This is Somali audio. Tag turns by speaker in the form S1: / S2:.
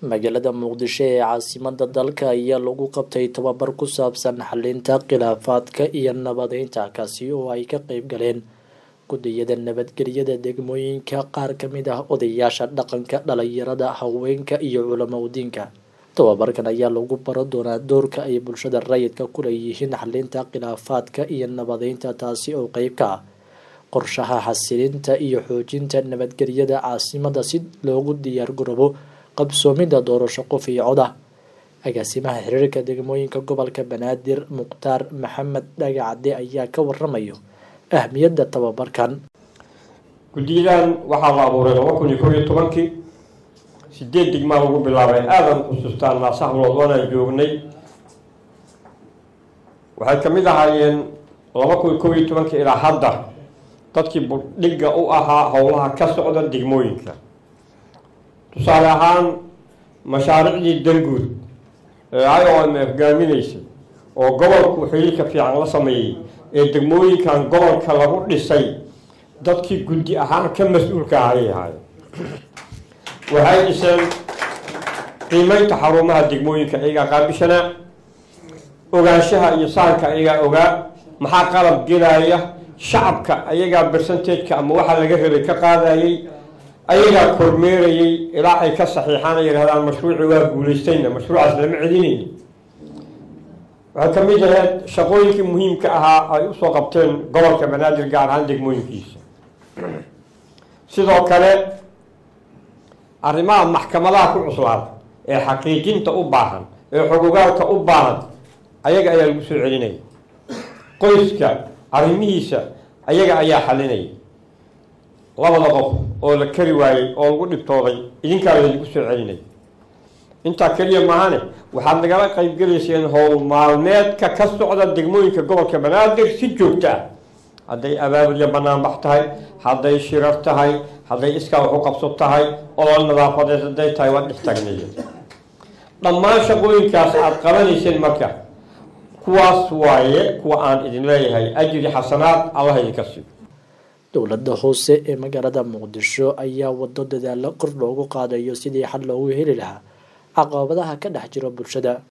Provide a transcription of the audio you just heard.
S1: magaalada muqdisho ee caasimada dalka ayaa lagu qabtay tababar ku saabsan xalinta khilaafaadka iyo nabadeynta kaasi oo ay ka qeyb galeen gudiyada nabadgelyada degmooyinka qaar kamid ah odayaasha dhaqanka dhalinyarada haweenka iyo culamaudiinka tababarkan ayaa lagu baran doonaa doorka ay bulshada rayidka ku leeyihiin xalinta khilaafaadka iyo nabadeynta taasi oo qeyb ka ah qorshaha xasilinta iyo xoojinta nabadgelyada caasimada si loogu diyaar garoobo qabsoomida doorasho qof iyo cod ah agaasimaha xiriirka degmooyinka gobolka banaadir mukhtaar maxamed dhagacade ayaa ka waramayo ahmiyadda tababarkan
S2: guddiyadan waxaa la abuuray laba kun iyo kob iyo tobankii sideed degmaa lagu bilaabay aadan xusuustaan naasahlood waanaan joognay waxay ka mid ahaayeen laba kun iyo kob iyo tobankii ilaa hadda dadkii budhigga u ahaa howlaha ka socda degmooyinka tusaale ahaan mashaariicdii danguud ee i o m hogaaminaysay oo gobolku xiriirka fiican la sameeyey ee degmooyinkan gobolka lagu dhisay dadkii guddi ahaan ka mas-uulka ayay ahaayeen waxay dhiseen qiimeynta xarumaha degmooyinka iyagaa qaabishanaa ogaanshaha iyo saanka iyagaa ogaa maxaa qalab gelaya shacabka ayagaa bersanteedka ama waxaa laga rabay ka qaadayay ayagaa kormeerayay ilaa ay ka saxiixaan ay yidhahdaan mashruuci waa guulaystayna mashruucaas lama celinayni waxay ka mid ahayd shaqooyinkii muhiimka ahaa ay usoo qabteen gobolka banaadir gaar ahaan degmooyinkiisa sidoo kale arrimaha maxkamadaha ku cuslaada ee xaqiijinta u baahan ee xogogaalka u baahan ayaga ayaa lagu soo celinaya qoyska arrimihiisa ayaga ayaa xalinaya labada qof oo la kari waayey oo lagu dhibtooday idinkaa laydigu soo celinaya intaa keliya maahane waxaad nagala qaybgelayseen howl maalmeedka ka socda degmooyinka gobolka banaadir si joogto ah hadday abaabulya banaanbax tahay hadday shirar tahay hadday iskaa wax u qabso tahay olol nadaafadeed hadday tahay waa dhex tagnaya dhammaan shaqooyinkaas aada qabanayseen marka kuwaas waaye kuwa aan idin leeyahay ajri xasanaad allah idinka siiyo
S1: dowladda hoose ee magaalada muqdisho ayaa wado dadaalo kor loogu qaadayo sidii xal loogu heli lahaa caqabadaha ka dhex jiro bulshada